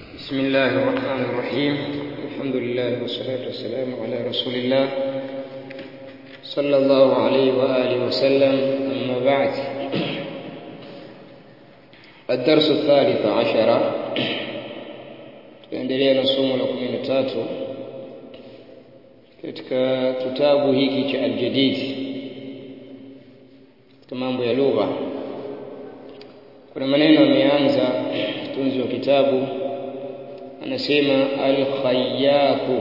بسم الله الرحمن الرحيم الحمد لله والصلاة والسلام على رسول الله صلى الله عليه وآله وسلم أما بعد الدرس الثالث عشر tunaendelea na somo la kumi na tatu katika kitabu hiki cha Al-Jadid katika mambo ya lugha kuna maneno ameanza mtunzi wa kitabu anasema al-khayyatu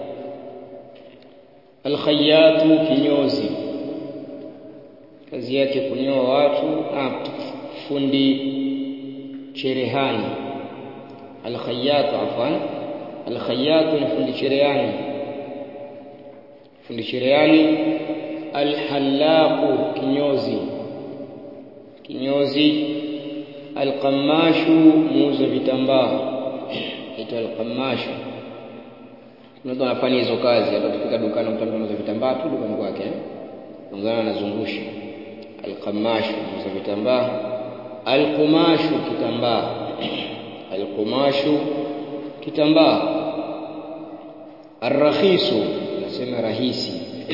al-khayyatu kinyozi kazi yake kunyoa watu ah, fundi cherehani al-khayyatu afwan al-khayyatu ni fundi cherehani fundi cherehani al-hallaqu kinyozi kinyozi al-qammashu muuza vitambaa aitwa al-qammashu mtu anafanya hizo kazi hata tukifika dukani mtu anauza vitambaa tu dukani kwake ungana anazungusha al-qammashu muuza vitambaa al-qumashu kitambaa al-qumashu kitambaa ar-rakhisu nasema rahisi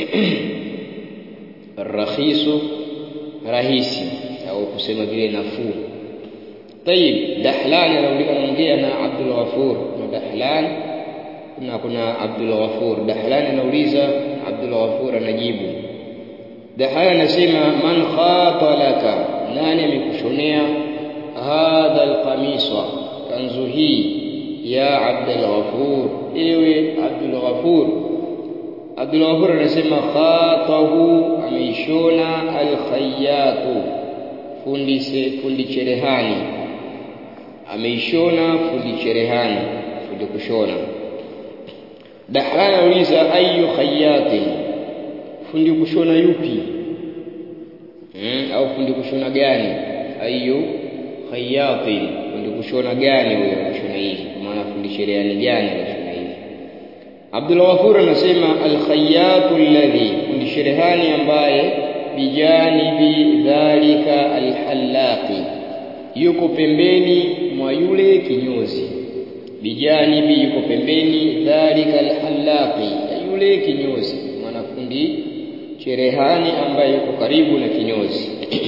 ar-rakhisu rahisi au kusema vile nafuu طيب دحلان anaongea na Abdul Ghafur na Dahlan na kuna Abdul Ghafur Dahlan anauliza Abdul Ghafur anajibu Dahlan anasema man khatalaka nani amekushonea hadha alqamisa kanzu hii ya Abdul Ghafur ewe Abdul Ghafur Abdul Ghafur anasema khatahu ameishona alkhayyatu fundi se, fundi cherehani ameishona fundi cherehani fundi kushona Dahlan anauliza ayu khayyatin fundi kushona yupi hmm? au fundi kushona gani ayu khayyatin fundi kushona gani huyo kushona hivi kwa maana fundi cherehani gani kushona hivi Abdul Ghafur anasema al-khayyatu alladhi fundi cherehani ambaye bijanibi dhalika alhallaqi yuko pembeni mwa yule kinyozi bijanibi yuko pembeni dhalika alhallaqi yule kinyozi mwanafundi cherehani ambaye yuko karibu na kinyozi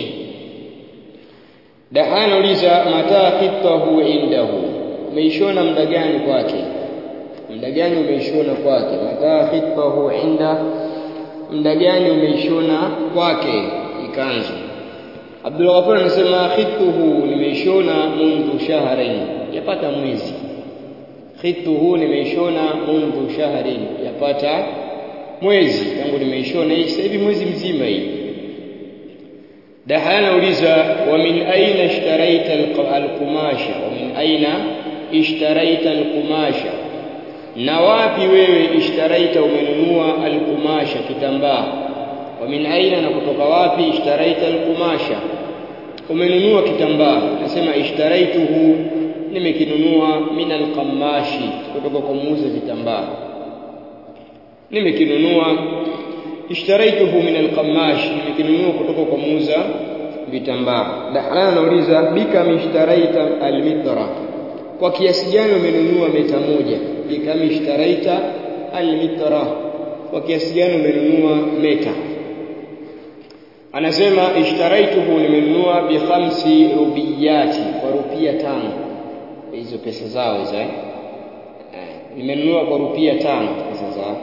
dahana uliza mata khitahu indahu umeishona muda gani kwake muda gani umeishona kwake mata khitahu inda muda gani umeishona kwake ikanzu Abdul Ghafur anasema khituhu nimeishona mundu shahrain yapata mwezi khituhu nimeishona mundu shahrain yapata mwezi tangu nimeishona hii sasa hivi mwezi mzima hii Dahana uliza wa min aina ishtaraita al-qumasha wa min aina ishtaraita al-qumasha na wapi wewe ishtaraita umenunua al-qumasha kitambaa wa min aina na kutoka wapi ishtaraita al-qumasha umenunua kitambaa nasema ishtaraituhu nimekinunua min al-qamashi kutoka kwa muuza vitambaa nimekinunua ishtaraituhu min al-qamashi nimekinunua kutoka kwa muuza vitambaa dahlan anauliza bika mishtaraita al-mitra kwa kiasi gani umenunua meta moja bikam ishtaraita al-mitra kwa kiasi gani umenunua meta anasema ishtaraituhu nimenunua bi khamsi rubiyati kwa rupia tano hizo pesa zao hizo eh nimenunua kwa rupia tano pesa zao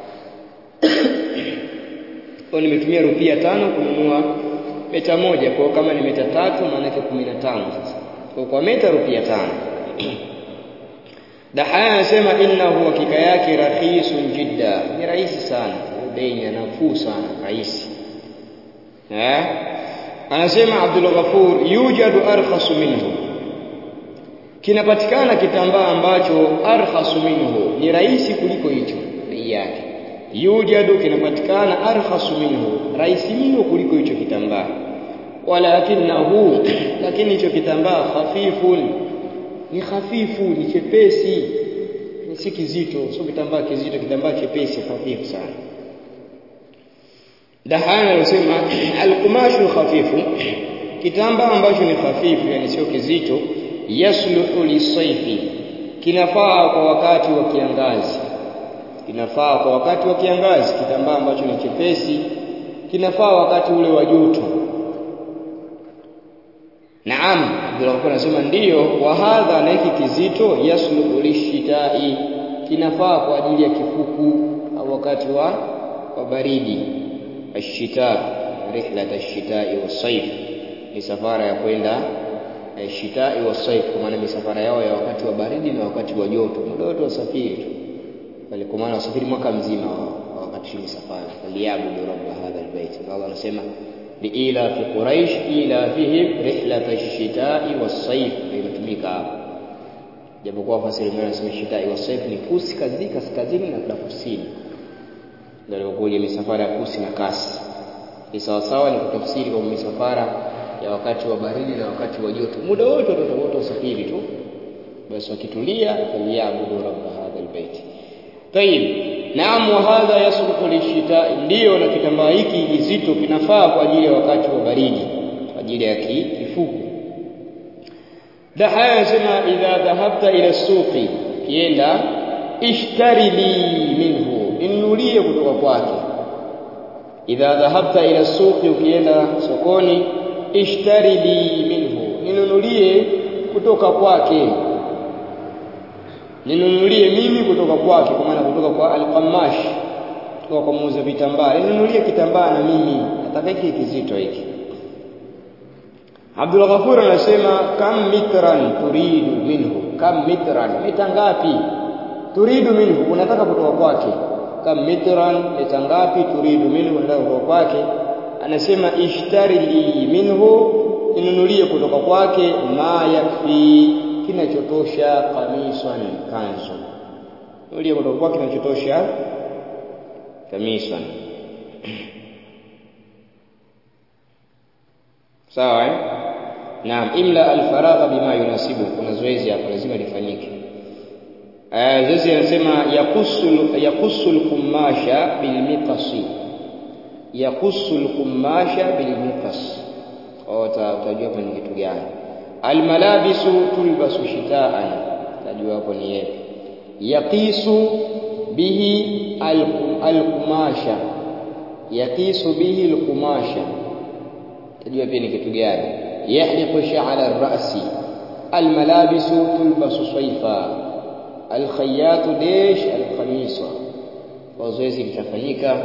kwa nimetumia rupia tano kununua meta moja kwa kama ni meta tatu maana yake 15 sasa kwa kwa meta rupia tano Dahaya anasema innahu hakika yake rakhisun jidda ni rahisi sana bei ni nafuu sana rahisi eh anasema Abdul Ghafur yujadu arkhasu minhu kinapatikana kitambaa ambacho arkhasu minhu ni rahisi kuliko hicho bei yake yujadu kinapatikana arkhasu minhu rahisi mno kuliko hicho kitambaa walakinahu lakini hicho kitambaa khafifun ni hafifu ni chepesi ni si kizito sio kitambaa kizito kitambaa chepesi hafifu sana Dahana anasema al-qumashu khafifu kitambaa ambacho ni hafifu yani sio kizito yasluhu lisaifi kinafaa kwa wakati wa kiangazi kinafaa kwa wakati wa kiangazi kitambaa ambacho ni chepesi kinafaa wakati ule wa joto Naam Abdullah anasema ndiyo wa hadha na hiki kizito yasluhu lishitai kinafaa kwa ajili ya kifuku au wakati wa wa baridi ashita rihlat ashitai wasaif ni safara ya kwenda shitai wasaif kwa maana misafara yao ya wakati wa baridi na wakati wa joto muda wote wasafiri tu bali kwa maana wasafiri mwaka mzima wakati ni safari faliabudu rabb hadha albayt Allah anasema liila fi quraish ila fihim rihlat ash-shita'i was-sayf imetumika hapo japokuwa fasiri mwingine anasema shita'i was-sayf ni kusi kazi kaskazini na kusini ndio ilikuwa misafara ya kusi na kasi ni sawa sawa ni kutafsiri kwa misafara ya wakati wa baridi na wakati wa joto muda wote watoto wote wasafiri tu basi wakitulia faliabudu rabb hadha albayt tayib Naam wa hadha yasluhu lishita ndio na kitambaa hiki kizito kinafaa kwa ajili ya wakati wa baridi kwa ajili ya kifuku Dahaya anasema idha dhahabta ila suqi kienda ishtari li minhu inunulie kutoka kwake idha dhahabta ila suqi ukienda sokoni ishtari li minhu ninunulie kutoka kwake ninunulie mimi kutoka kwake kwa maana kutoka kwa al-qamash kutoka kwa muuza vitambaa ninunulie kitambaa na mimi nataka hiki kizito hiki Abdul Ghafur anasema kam mitran turidu minhu kam mitran mita ngapi turidu minhu unataka kutoka kwake kam mitran mita ngapi turidu minhu unataka kutoka kwake anasema ishtari li minhu ninunulie kutoka kwake ma yakfi kinachotosha kamisan kanzu ndio kutokuwa kinachotosha kamisan sawa eh naam imla alfaragha bima yunasibu kuna zoezi hapa lazima lifanyike eh zoezi anasema yaqusul yaqusul kumasha bil miqasi yaqusul kumasha bil miqas au utajua hapa ni kitu gani almalabisu tulbasu shitaan tajua hapo ni yepi yaqisu bihi alqumasha yaqisu bihi alqumasha tajua pia ni kitu gani yahliqu sha'ra ar-ra'si almalabisu tulbasu sayfa alkhayyatu dish alqamisa kwa zoezi litafanyika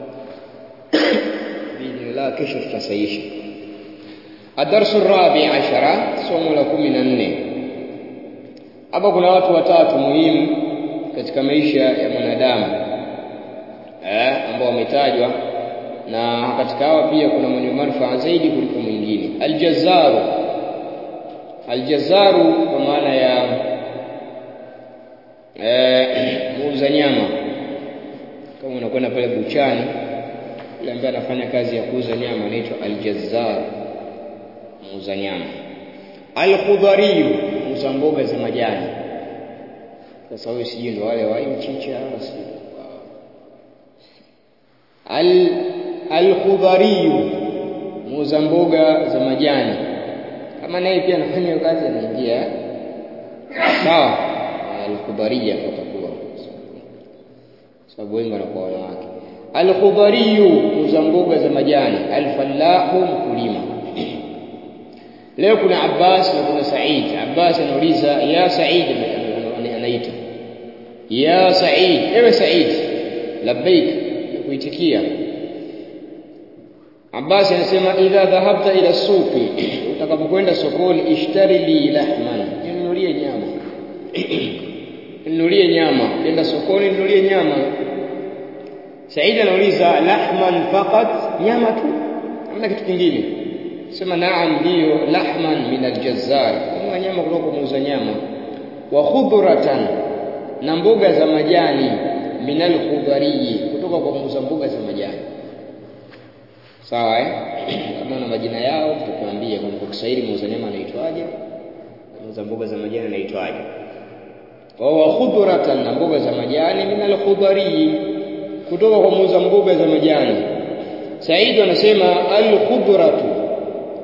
biidhnillah kesho tutasaisha الدرس الرابع عشر somo la 14 hapa kuna watu watatu muhimu katika maisha ya mwanadamu eh ambao wametajwa na katika hawa pia kuna mwenye manufaa zaidi kuliko mwingine aljazaru aljazaru kwa maana ya eh muuza nyama kama unakwenda pale buchani yule ambaye anafanya kazi ya kuuza nyama anaitwa aljazar muuza nyama alkhudhariyu muuza mboga za majani sasa huyo sijui ndo wale wa mchicha al alkhudhariyu muuza mboga za majani kama naye pia anafanya kazi anaingia sawa alkhudhariya atakuwa sababu wengi wanakuwa wanawake alkhudhariyu muuza mboga za majani alfallahu mkulima leo kuna Abbas na kuna Said Abbas anauliza ya Said anaita ya Said ewe Said labbaik kuitikia Abbas anasema idha dhahabta ila suqi utakapokwenda sokoni ishtari li lahman ninunulie nyama ninunulie nyama nenda sokoni ninunulie nyama Said anauliza lahman faqat nyama tu hamna kitu kingine sema naam ndio lahman min aljazzar ni nyama kutoka muuza nyama wa khudratan na mboga za majani min alkhudhari kutoka kwa muuza mboga za majani sawa eh kama na majina yao tutakwambia kwa Kiswahili muuza nyama anaitwaje muuza mboga za majani anaitwaje wa khudratan na mboga za majani min alkhudhari kutoka kwa muuza mboga za majani Said anasema al-khudratu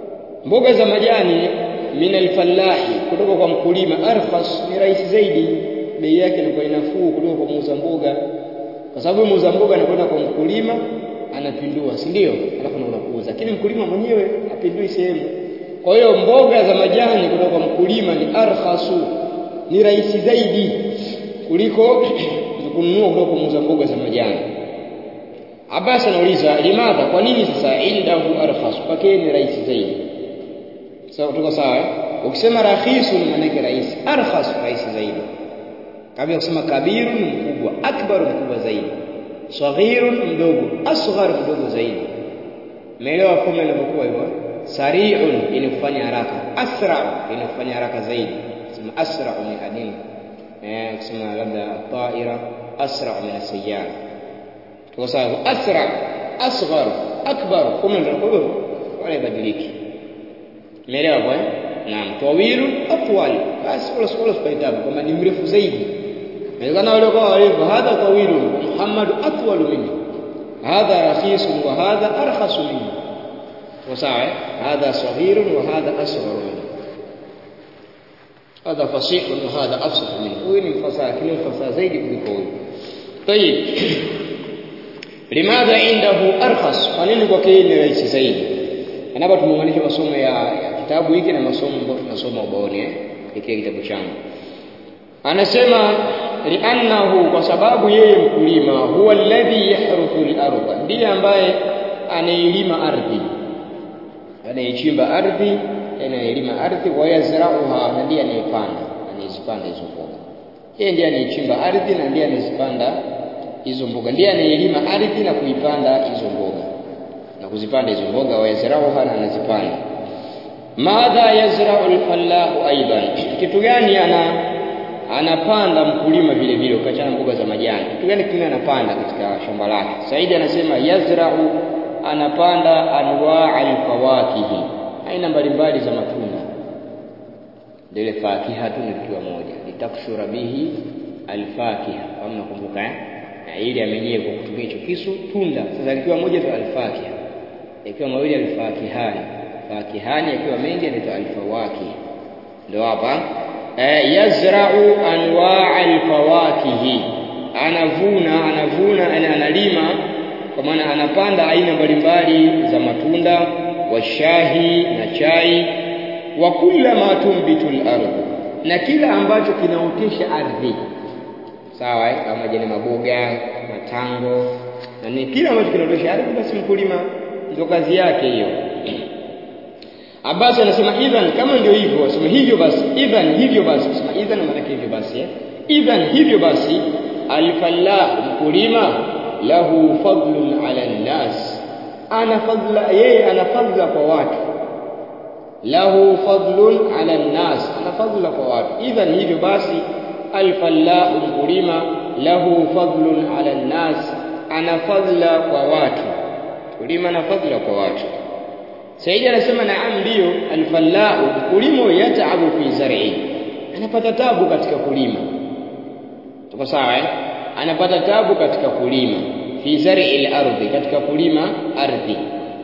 mboga za majani min al-fallahi kutoka kwa mkulima arkhas ni rahisi zaidi bei yake inakuwa inafuu kuliko kwa muuza mboga kwa sababu muuza mboga anakwenda kwa mkulima anapindua si ndio alafu anaona kuuza lakini mkulima mwenyewe apindui sehemu kwa hiyo mboga za majani kutoka kwa mkulima ni arkhasu ni rahisi zaidi kuliko kununua kutoka kwa muuza mboga za majani Abbas anauliza limadha kwa nini sasa indahu arkhas kwake ni rahisi zaidi sawa tuko sawa ukisema rakhisu ni maana yake rahisi arkhas rahisi zaidi kabla kusema kabiru ni mkubwa akbar mkubwa zaidi saghiru mdogo asghar mdogo zaidi umeelewa fomula inapokuwa hivyo sari'un ili kufanya haraka asra ili kufanya haraka zaidi sema asra min adin eh kusema labda ta'ira asra min as-sayyara tuko sawa asra asghar akbar fomula ndio wala ibadiliki umeelewa kwa naam tawilu atwal basi wala wala usipitabu kama ni mrefu zaidi inawezekana wale kwa warefu hadha tawilu muhammad atwal minni hadha rakhis wa hadha arkhas minni وساعة هذا صغير وهذا أصغر منه هذا فصيح وهذا أفصح منه وين الفصاحة كل الفصاحة زيد kuliko طيب لماذا عنده أرخص kwa nini kwake ni rahisi zaidi anapo tumuunganisha masomo ya, ya kitabu hiki na masomo ambayo tunasoma ubaoni eh hiki kitabu changu anasema li'annahu kwa sababu yeye mkulima huwa alladhi yahruthu al-ardha ndiye ambaye anailima ardhi anayechimba ardhi anayelima ardhi wa yazrauha na ndiye anayepanda anayezipanda hizo mboga yeye ndiye anayechimba ardhi na ndiye anayezipanda hizo mboga ndiye anayelima ardhi na kuipanda hizo mboga na kuzipanda hizo mboga wa yazrauha na anazipanda madha yazrau alfallahu aidan kitu gani ana anapanda mkulima vile vile ukachana mboga za majani kitu gani kingine anapanda katika shamba lake Saidi anasema yazrau anapanda anwaa alfawakihi aina mbalimbali za matunda ndio ile fakiha tu ni kitu moja litakshura bihi alfakiha kama nakumbuka eh na ili amenyie kwa kutumia hicho kisu tunda sasa ikiwa moja tu alfakiha ikiwa mawili alfakihani fakihani akiwa mengi anaitwa alfawakih ndio hapa eh, yazra'u anwaa alfawakihi anavuna anavuna analima kwa maana anapanda aina mbalimbali za matunda washahi na chai wa kula ma tumbitul ardh na kila ambacho kinaotesha ardhi sawa eh? kama majani maboga matango na ni kila ambacho kinaotesha ardhi basi mkulima ndio kazi yake hiyo Abbas anasema idhan kama ndio hivyo asema hivyo basi idhan hivyo basi asema idhan maana hivyo basi eh? idhan hivyo basi alfallah mkulima lahu fadlun ala nnas ana fadla yeye ana fadla kwa watu lahu fadlun ala nnas ana fadla kwa watu idhan hivyo basi alfallah mkulima lahu fadlun ala nnas ana fadla kwa watu mkulima ana fadla kwa watu Saidi anasema naam ndio alfallahu mkulima yataabu fi zar'i anapata tabu katika kulima tuko sawa eh anapata tabu katika kulima fi zar'i al-ardhi katika kulima ardhi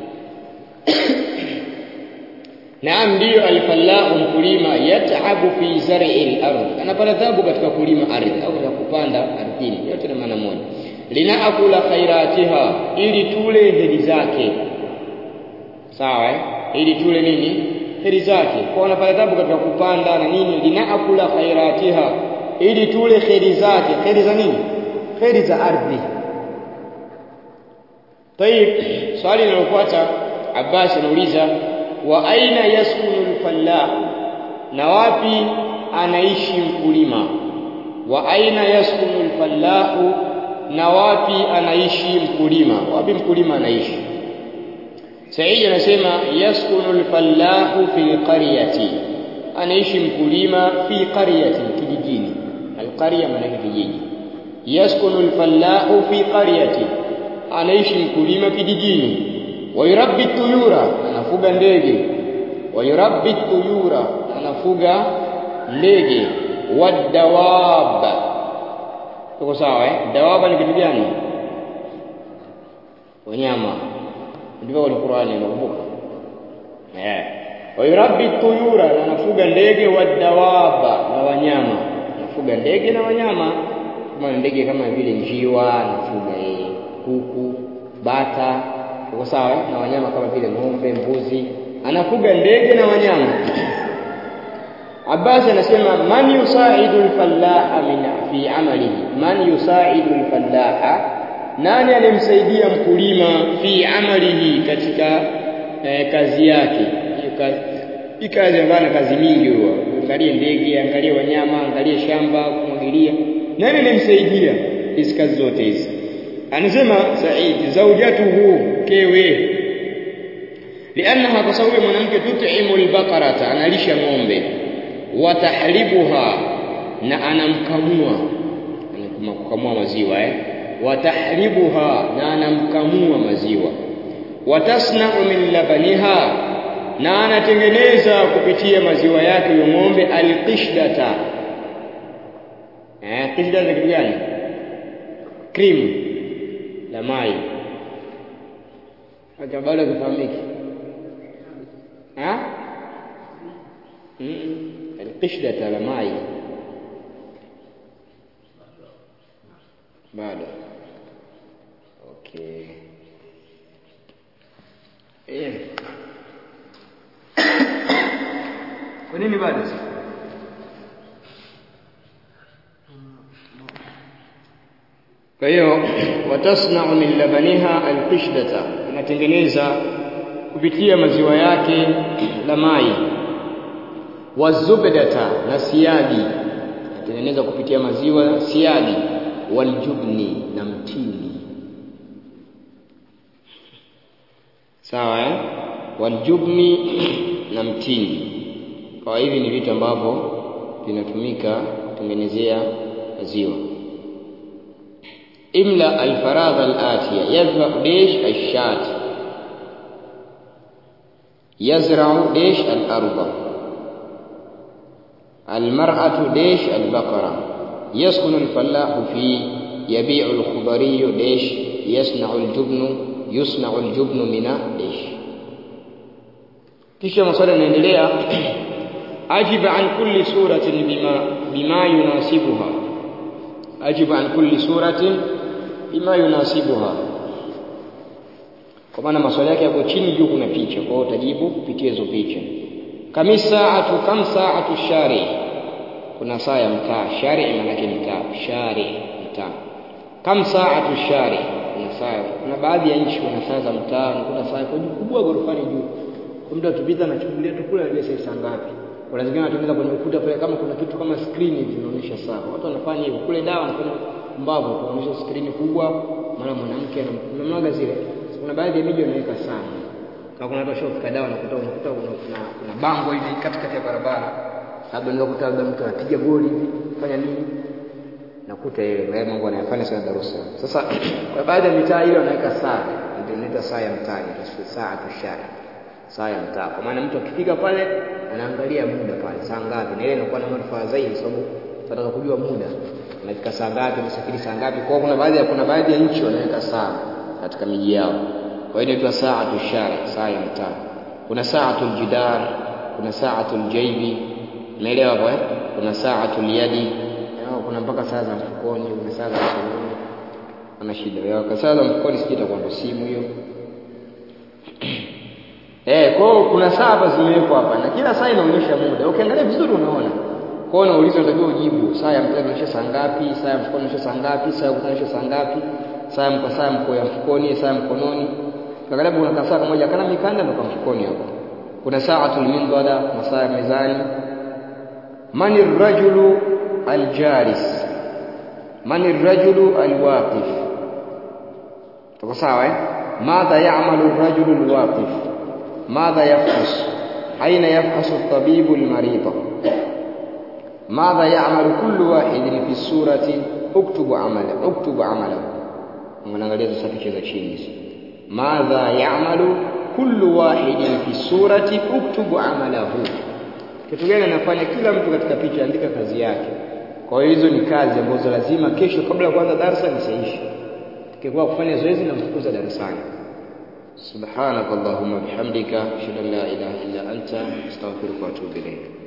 naam ndio alfallahu mkulima yataabu fi zar'i al-ardhi anapata tabu katika kulima ardhi au katika kupanda ardhini yote ni maana moja linaakula khairatiha ili tule heri zake sawa eh ili tule nini heri zake kwa wanapata tabu katika kupanda na nini linaakula khairatiha ili tule heri zake heri za nini heri za ardhi طيب swali linalofuata Abbas anauliza wa aina yaskunu al-fallah na wapi anaishi mkulima wa aina yaskunu al-fallah na wapi anaishi mkulima wapi mkulima anaishi Saidi anasema yaskunu al-fallahu fi qaryati anaishi mkulima fi qaryati kijijini al-qarya maana kijiji yaskunu al-fallahu fi qaryati anaishi mkulima kijijini wayurabbi tuyura anafuga ndege wayurabbi tuyura anafuga ndege wadawab tuko sawa eh dawaba ni kitu gani wanyama ndivyo kwenye Qur'ani unakumbuka eh wayurabbi tuyura anafuga ndege wadawaba na wanyama kufuga ndege na wanyama kama ndege kama vile njiwa anafuga yeye kuku bata uko sawa na wanyama kama vile ng'ombe mbuzi anafuga ndege na wanyama Abbas anasema man yusaidu al-fallaha min fi amalihi man yusaidu al-fallaha nani anemsaidia mkulima fi amalihi katika eh, kazi yake hiyo kazi hii kazi ambayo kazi mingi huwa angalie ndege angalie wanyama angalie shamba kumwagilia nani anemsaidia hizi kazi zote hizi anasema Said zaujatuhu kewe liannaha kwa sababu mwanamke tut'imu al-baqarata analisha ng'ombe watahlibuha na anamkamua kukamua maziwa eh watahlibuha na anamkamua maziwa watasna'u min labaniha na anatengeneza kupitia maziwa yake huyo ng'ombe alqishdata eh qishda ni kitu gani cream la mai hata bado kufahamiki ha القشدة la mai bado okay eh kwa nini bado kwa hiyo watasna'u min labaniha alqishdata inatengeneza kupitia maziwa yake la mai wazubdata na siagi natengeneza kupitia maziwa siagi waljubni na mtindi sawa eh waljubni na mtindi kwa hivi ni vitu ambavyo vinatumika kutengenezea maziwa imla alfaradha alatiya yadhbahu dish ashat yazra'u dish al-ardh المرأة ديش البقرة يسكن الفلاح فيه يبيع الخضري ديش يصنع الجبن يصنع الجبن من ديش kisha maswali yanaendelea ajiba an kulli suratin bima bima yunasibuha ajiba an kulli suratin bima yunasibuha kwa maana maswali yake yako chini juu kuna picha kwa hiyo utajibu kupitia hizo picha kami saatu kam saatu shari kuna saa ya mtaa shari maana yake mtaa shari mtaa kam saatu shari kuna saa kuna baadhi ya nchi kuna saa za mtaa kuna saa kwa juu kubwa gorofani juu kwa mtu akipita anachungulia tu kule anajua saa ngapi kuna zingine wanatengeneza kwenye ukuta pale kama kuna kitu kama screen hivi inaonyesha saa watu wanafanya hivyo kule dawa wanafanya mbavu kuonyesha screen kubwa mara mwanamke anamwaga zile kuna baadhi ya miji wanaweka saa kama kuna watu washofika dawa nakuta unakuta kuna, kuna bango hivi katikati ya barabara labda unaweza kukuta labda mtu anapiga goli hivi fanya nini nakuta yeye haya mambo anayafanya sana Dar es Salaam sasa kwa baadhi ya mitaa hiyo wanaweka saa ndio inaitwa saa ya mtaa ni saa tushari saa ya mtaa kwa maana mtu akifika pale anaangalia muda pale saa ngapi na ile inakuwa na manufaa zaidi sababu tunataka kujua muda unafika saa ngapi unasafiri saa ngapi kwa kuna baadhi ya kuna baadhi ya nchi wanaweka saa katika miji yao kwa hiyo inaitwa saatu shari saa ya mtaa kuna saatu jidar kuna saatu jaibi umeelewa hapo eh kuna saatu yadi kuna mpaka saa za mfukoni kuna saa za mkononi ana shida ya saa za mfukoni sijui itakuwa ndo simu hiyo eh kwa hiyo kuna saa hapa zimewekwa hapa na kila saa inaonyesha muda ukiangalia vizuri unaona kwa hiyo unauliza unatakiwa ujibu saa ya mtaa inaonyesha saa ngapi saa ya mfukoni inaonyesha saa ngapi saa ya inaonyesha saa ngapi saa ya mko saa mko ya mfukoni saa ya mkononi Angalia kuna kasaa kamoja kana mikanda ndo kwa mfukoni hapo. Kuna saatul mindada na saa ya mezani. Mani rajulu aljalis. Mani rajulu alwaqif. Tuko sawa eh? Madha ya'malu ar-rajulu alwaqif? Madha yafhas? Aina yafhasu at-tabibu al-marida? ماذا يعمل كل واحد في السورة اكتب عمله اكتب عمله unaangalia tusafishe za chini hizi madha ya'malu kullu wahidin fi surati uktubu amalahu kitu gani anafanya kila mtu katika picha andika kazi yake kwa hiyo hizo ni kazi ambazo lazima kesho kabla ya kuanza darasa nisaishe tukikuwa kufanya zoezi na mfukuza darasani subhanakallahumma bihamdika ashhadu an la ilaha illa anta astaghfiruka wa atubu ilayk